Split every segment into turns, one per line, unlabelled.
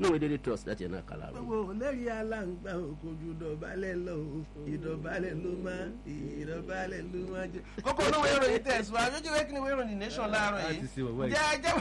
níwèé daily trust láti ẹ̀ náà kàlà rẹ̀.
gbogbo lẹ́rìí aláǹgbá òkojú ìdọ̀bálẹ̀ lọ ìdọ̀bálẹ̀ ló máa ìdọ̀bálẹ̀ ló máa jẹ.
kókó olówó ìròyìn tẹ̀síwájú ojú ìwé kí ni ìwé ìròyìn nation láàárọ̀
a
yìí
ti ṣe bàbá yìí.
jẹ́ ajẹ́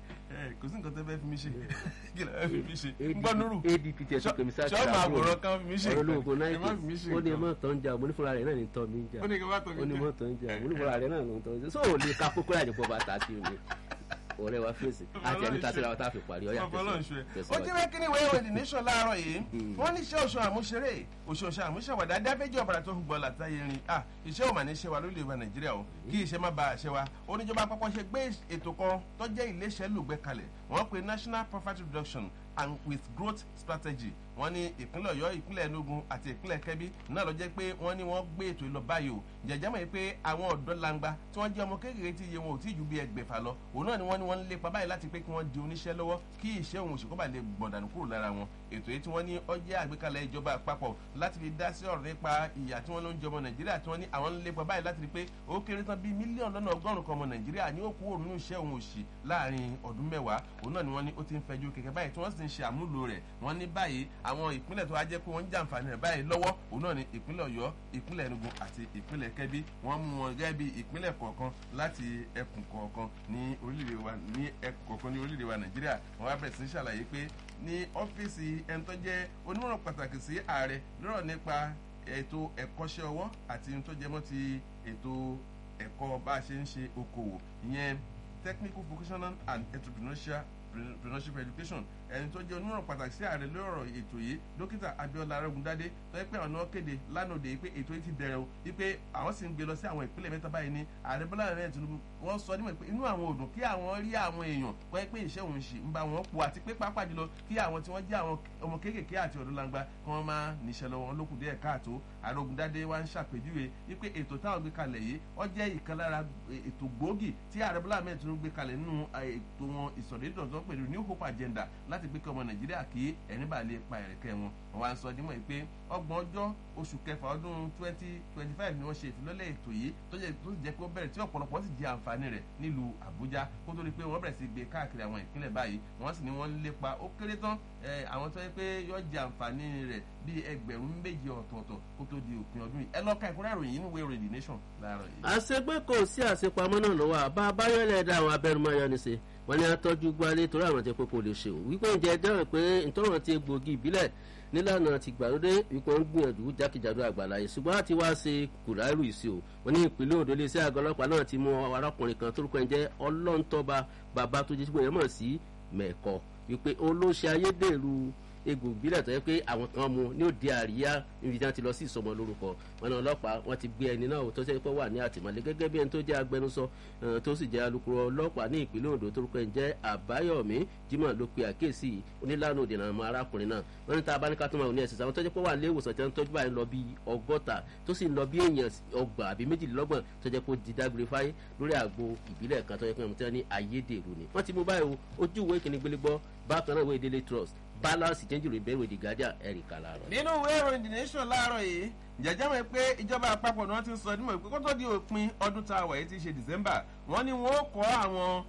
kò sí nǹkan tó fẹ́ fi mí ṣe kí ló fẹ́ fi mí ṣe ń gbọ́ nírú
adp tẹ̀ sí kèmí sáà
ṣọ́ọ̀mù àwòrán kan fi mí ṣe
ọ̀rọ̀ olóògùn
ẹ má fi mí
náírà
ṣe
ó ní ẹ
nǹkan.
má tọ́ ń jà mo ní fúnra rẹ̀ náà ní tọ́ mi ń jà
ó ní kí n má tọ́ mi
ó ní
jẹ́.
mọ́ tọ́ ń jà mo ní fúnra rẹ̀ náà ló ń tọ́ ń jà sóò lè ka kókó láti pọ̀ bàtà sí mi ọ̀rẹ́ wa fèsì àti ẹni tàṣíra wa tá a fi parí ọ̀yà
Bàbá Ọlọ́run ṣe. ó
tẹ̀síwájú.
jẹ́ kí ni ìwé ìròyìn The Nation láàárọ̀ yìí wọ́n ní iṣẹ́ oṣù àmúṣeré oṣù oṣù àmúṣàwàdà dábẹ́jì ọ̀bàrà tó ń gbọ́ látàyè rin à iṣẹ́ ò mà ní ṣe wa lórílẹ̀ èdè Nàìjíríà o kí iṣẹ́ má ba àṣẹ wa oníjọba àpapọ̀ ṣe gbé ètò kan tó jẹ́ iléeṣẹ́ lùgbẹ́ kalẹ̀ wọ́n pe National Poverty Reduction and with growth strategy wọ́n ní ìpínlẹ̀ Ọ̀yọ́ ìpínlẹ̀ Enugu àti ìpínlẹ̀ Kẹ́bí náà ló jẹ́ pé wọ́n ní wọ́n gbé ètò ìlọ báyìí o jẹjẹ mọ̀ pé àwọn ọ̀dọ́ langba tí wọ́n jẹ́ ọmọ kékeré tí iye wọn ò tí ju bí ẹgbẹ̀fà lọ òun náà ni wọ́n ní wọ́n ń lépa báyìí láti pé kí wọ́n di oníṣẹ́ lọ́wọ́ kí iṣẹ́ òun òṣèkọ́ bá lè gbọ̀dànù kúrò lára wọn ètò yìí tí wọ́n ní ó jẹ́ àgbékalẹ̀ ìjọba àpapọ̀ láti fi dá sí ọ̀rọ̀ nípa ìyà tí wọ́n ló ń jẹ ọmọ Nàìjíríà tí wọ́n ní àwọn ń lépa báyìí láti rí pé ó kéré tán bíi mílíọ̀nù lọ́nà ọgọ́rùn-ún kan ọmọ Nàìjíríà ní ó kúrò nínú iṣẹ́ òun òṣì láàrin ọdún mẹ́wàá òun náà ni wọ́n ní ó ti ń fẹjú kẹ̀kẹ́ báyìí tí wọ́n sì ń ṣe àmúlò rẹ̀ wọ́n ní báyìí àwọn ìpínlẹ̀ tó wá jẹ́ pé wọ́n ń jàǹfààní rẹ̀ báyìí lọ́wọ́ òun náà ni ìpínlẹ̀ Ọ̀yọ́ ìpínlẹ̀ Enugu àti ìpínlẹ̀ Kẹ́bí wọ́n mú wọn gẹ́gẹ́ bí ìpínlẹ̀ kọ̀ọ̀kan láti ẹkùn kọ̀ọ̀kan ní orílẹ̀-èdè wa ní ẹkùn kọ̀ọ̀kan ní orílẹ̀-èdè wa Nàìjíríà wọ́n wá bẹ̀rẹ̀ sí í ṣàlàyé pé ní ọ́fíìsì ẹni tó jẹ́ onímọ̀ràn pàtàkì sí ààrẹ lọ́rọ̀ nípa ètò ẹ̀kọ́ṣẹ́ ọwọ́ àti ohun tó jẹmọ́ ti ètò ẹ̀kọ́ bá a ṣe ń ṣe okòwò ìyẹn technical vocational and entrepreneurship entrepreneurship education ẹni tó jẹ́ onímọ̀ràn pàtàkì sí ààrẹ lórí ọ̀rọ̀ ètò yìí dókítà Abíọ́lá Arógundádé tó yẹ pé àwọn náà kéde lánàá òde pé ètò yìí ti bẹ̀rẹ̀ o wípé àwọn sì ń gbé lọ sí àwọn ìpínlẹ̀ mẹ́ta báyìí ní ààrẹ Bọ́lá Ahmed Tinubu wọ́n sọ nímọ̀ pé inú àwọn òdùn kí àwọn rí àwọn èèyàn kọ́ ẹ pé iṣẹ́ òun ṣì ń bá wọn pọ̀ àti pé pápá jùlọ kí àwọn tí wọ́n jẹ́ àwọn ọmọ kéékèèké àti ọ̀dọ́ langba kí wọ́n máa níṣẹ́ lọ́wọ́ wọn lókùn díẹ̀ káàtó Arógundádé wá ń ṣàpèjúwe wípé ètò táwọn gbé kalẹ̀ yìí ó jẹ́ ìkan lára ètò gbòógì tí ààrẹ Bọ́lá Ahmed Tinubu gbé kalẹ̀ nínú ètò wọn ìsọ̀rẹ́dọ̀ tó ń pè ní New Hope Agenda láti gbé kí ọmọ Nàìjíríà kí ẹni bá lè pa ẹ̀rẹ̀kẹ́ wọn wọn wá ń sọ dímọ̀ pé ọgbọ̀n ọjọ́ oṣù kẹfà ọdún twenty twenty five ni wọ́n ṣe ìfilọ́lẹ̀ ètò yìí tó jẹ́ tó jẹ́ pé ó bẹ̀rẹ̀ tí ọ̀pọ̀lọpọ̀ sì jẹ àǹfààní rẹ̀ nílùú Àbújá kó tó di pé wọ́n bẹ̀rẹ̀ sí gbé káàkiri àwọn ìpínlẹ̀ báyìí wọ́n sì ní wọ́n ń lépa ó kéré tán àwọn tó yẹ pé yọ jẹ àǹfààní rẹ̀ bíi ẹgbẹ̀rún méje ọ̀tọ̀ọ̀tọ̀ kó tó di òpin ọdún yìí ẹ lọ́ka ìkúrẹ́ ìròyìn inú ìwé ìròyìn The Nation láàárọ̀ yìí.
àṣegbé kò sí àṣepamọ́ náà lọ́wọ́ àbá abáyọ̀lẹ̀ dá àwọn abẹ́rùmáyọ̀ ní ṣe wọ́n ní atọ́jú gbalẹ̀ torí àwọn tí kókó lè ṣe o wípé ǹjẹ́ dẹ́rẹ̀ pé ìtọ́rọ̀ ti gbòógì ìbílẹ̀ nílànà ti gbàlódé wípé wọ́n ń gbìyànjú jákèjádò àgbàlá yìí ṣùgbọ́n àti wá ṣe kùràìrù ìsì o wọ́n ní ìpínlẹ̀ Ondo lè ṣe àgọ́ ọlọ́pàá náà ti mú arákùnrin kan torúkọ ẹ̀ jẹ́ ọlọ́ntọ́ba bàbá tó jẹ́ sípò yẹn mọ̀ sí mẹ́kọ wípé ó ló ṣe ayédèrú egbò ìbílẹ̀ tó yẹ pé àwọn kan mu ní òde àríyá níbi tí wọ́n ti lọ sí ìsọmọ lórúkọ wọn ní ọlọ́pàá wọ́n ti gbé ẹni náà tó ṣe pé wà ní àtìmọ́lé gẹ́gẹ́ bí ẹni tó jẹ́ agbẹnusọ tó sì jẹ́ alukoro ọlọ́pàá ní ìpínlẹ̀ Ondo torúkọ ẹ̀ jẹ́ Àbáyọ̀mí Jimoh ló pe àkíyèsí onílànà òdìnà ọmọ arákùnrin náà wọ́n ní tá a bá ní ká tó máa ní ẹ̀sìn sáwọn tó jẹ́ pé wà ní ìwòsàn tí wọ́n tọ́jú báyìí lọ bí ọgọ́ta tó sì ń lọ bí èèyàn ọgbà àbí méjìlélọ́gbọ̀n tó jẹ́ pé ó di dágbére fáyé lórí àgbo ìbílẹ̀ kan tó jẹ́ pé wọ́n ti ní ayédèrú ni wọ́n ti mú báyìí ojú ìwé ìkíni gbélégbọ́ bákan náà ìwé Daily Trust balance change rẹ̀ bẹ́ẹ̀ wèdì gàdíà ẹ̀ríkà láàárọ̀.
nínú ìwé ìròyìn The Nation láàárọ̀ yìí jẹjẹ mọ̀ pé ìjọba àpapọ̀ ni wọ́n ti ń sọ nímọ̀ pé kó tó di òpin ọdún tá a wà yìí ti ṣe December wọ́n ní wọ́n kọ́ àwọn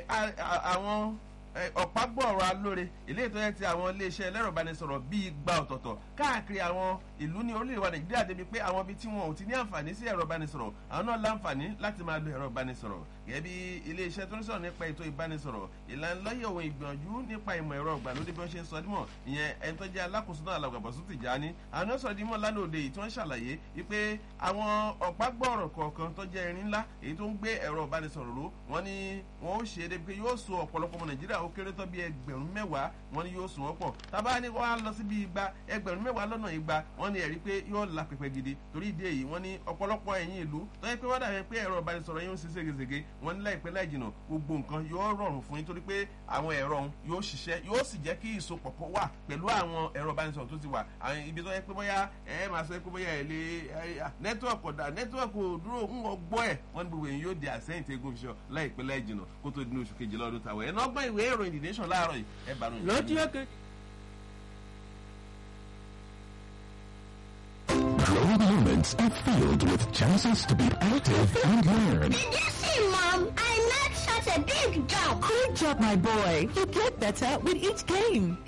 àwọn ọ̀págbọ̀ọ̀rọ̀ alóore ilé ìtọ́jú ti àwọn iléeṣẹ́ ẹlẹ́rọ ìbánisọ̀rọ̀ bíi igba ọ̀tọ̀ọ̀tọ̀ káàkiri àwọn ìlú ní orílẹ̀-èdè wa Nàìjíríà débi pé àwọn ibi tí wọn ò ti ní àǹfààní sí ẹ̀rọ ìbánisọ̀rọ̀ àwọn náà láǹfààní láti máa lo ẹ̀rọ ìbánisọ̀rọ̀ gẹ́gẹ́ bí iléeṣẹ́ tó ń sọ̀rọ̀ nípa ètò ìbánisọ̀rọ̀ ìlanilọ́yẹ̀ ohun ìgbìyànjú nípa ìmọ̀ ẹ̀rọ ìgbàlódé bí wọ́n ṣe ń sọ dímọ̀ ìyẹn ẹni tó jẹ́ alákòóso náà alàgbàbọ̀sùn Tìjání àwọn náà sọ̀rọ̀ dímọ̀ lánàá òde yìí tí wọ́n ṣàlàyé wípé àwọn ọ̀págbọ̀ọ̀rọ̀ kọ̀ọ̀kan tó jẹ́ irin ńlá èyí tó ń gbé ẹ̀rọ ìbánisọ̀rọ̀ ró wọ́n ní wọ́n ó ṣe é débi pé yóò so ọ̀pọ̀lọpọ̀ ọmọ Nàìjíríà ó kéré tó bí ẹgbẹ̀rún mẹ́wàá wọ́n ní yóò so wọ́n pọ̀ tábà ní wọ́n á lọ síbi igba ẹgbẹ̀rún mẹ́wàá lọ́nà igba wọ́n ní ẹ̀rí pé yóò la pẹpẹ gidi torí ìdí èyí wọ́n ní ọ̀pọ̀lọpọ̀ ẹ̀yìn ìlú tó yẹ pé wọ́n dàbí pé ẹ̀rọ ìbánisọ̀rọ̀ yóò ń ṣe ségesège wọ́n ní láìpẹ́ láì jìnà gbogbo nǹkan yóò rọrùn fún yín torí pé àwọn ẹ̀rọ ọ̀hún yóò ṣiṣẹ́ yóò sì jẹ́ kí ìsopọ̀ kó wà pẹ̀lú àwọn ẹ̀rọ ìbánisọ̀rọ̀ tó ti wà àwọn ibi tó yẹ pé bóyá ẹ máa sọ pé bóyá ẹ lè nẹ́tíwọ̀kì ọ̀dà nẹ́tíwọ̀kì òdúró ń gbọ́ ẹ̀ wọ́n ní gbogbo èyí yóò di àsẹ́yìn tí egun fi ṣọ láìpẹ́ láì jìnà kó tó di ní oṣù kejìlá ọdún tàwọn ẹ̀ náà gbọ́ ìwé ìròyìn The Nation láàárọ̀ yìí ẹ bá ròyìn.
lọ́jọ́ kejì.
Growing moments are filled with chances to be active and learn.
Did you see, Mom? I made such a big jump.
Good job, my boy. You get better with each game.